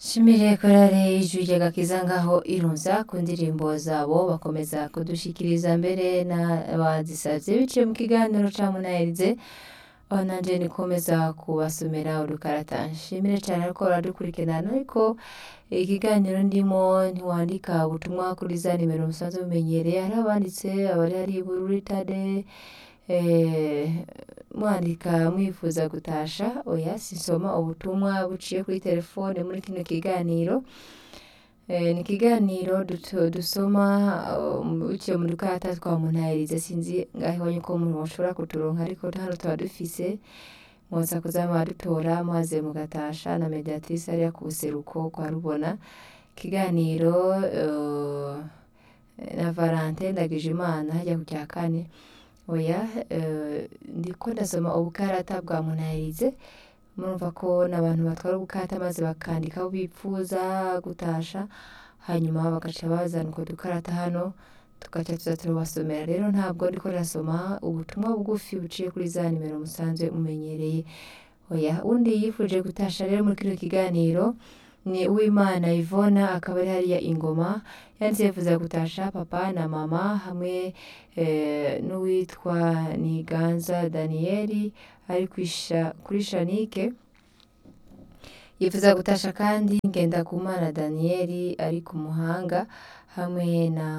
Shimire korale ijwi ry'agakiza ngaho irunza ku ndirimbo zabo bakomeza kudushikiriza mbere n'abazisavye biciye mu kiganiro ca munaherize aho nanje nikomeza kubasomera udukarata nshimire cane ariko baradukurikirana ariko ikiganiro ndimo ntiwandika ubutumwa kuri za nimero musanzwe mumenyereye hari abanditse abari hari bururi tade eh, mwandika mwifuza gutasha oya sinsoma ubutumwa buciye kuri telefone muri kino kiganiro Eh, ni ikiganiro duto- dusoma uh, biciye mu dukarata twa munahirize sinzi ngaho ibonye ko umuntu bashobora kuturonka ariko hano tuba dufise mwoza kuza mwadutora maze mugatasha na mediatrice hariya ku buseruko kwa rubona ikiganiro uh, na Valentin Ndagijimana hajya ku cya kane oya eh, ndiko ndasoma ubukarata bwa munahirize murumva ko n'abantu batwara ubukata maze bakandika aho bipfuza gutasha hanyuma bagaca bazana utwo dukarata hano tugaca tuza turabasomera rero ntabwo ndiko ndasoma ubutumwa bugufi buciye kuri za nimero musanzwe mumenyereye oya undi yifuje gutasha rero muri kino kiganiro ni uwimana ivona akaba ari hariya ingoma yanditse yifuza gutasha papa na mama hamwe eh, n'uwitwa niganza daniyeli ari kwisha- kuri shanike yifuza gutasha kandi ngendakumana daniyeli ari ku muhanga hamwe na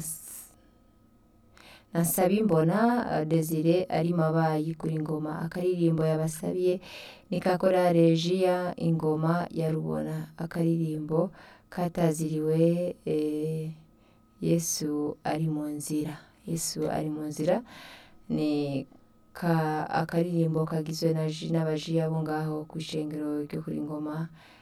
na Nsabimbona uh, Desire ari mabayi kuri ngoma akaririmbo yabasabiye ni kakora regia ingoma ya rubona akaririmbo kataziriwe eh, Yesu ari mu nzira Yesu ari mu nzira ni ka akaririmbo kagizwe na ji n'abaji abo ngaho ku ishengero ryo kuri ngoma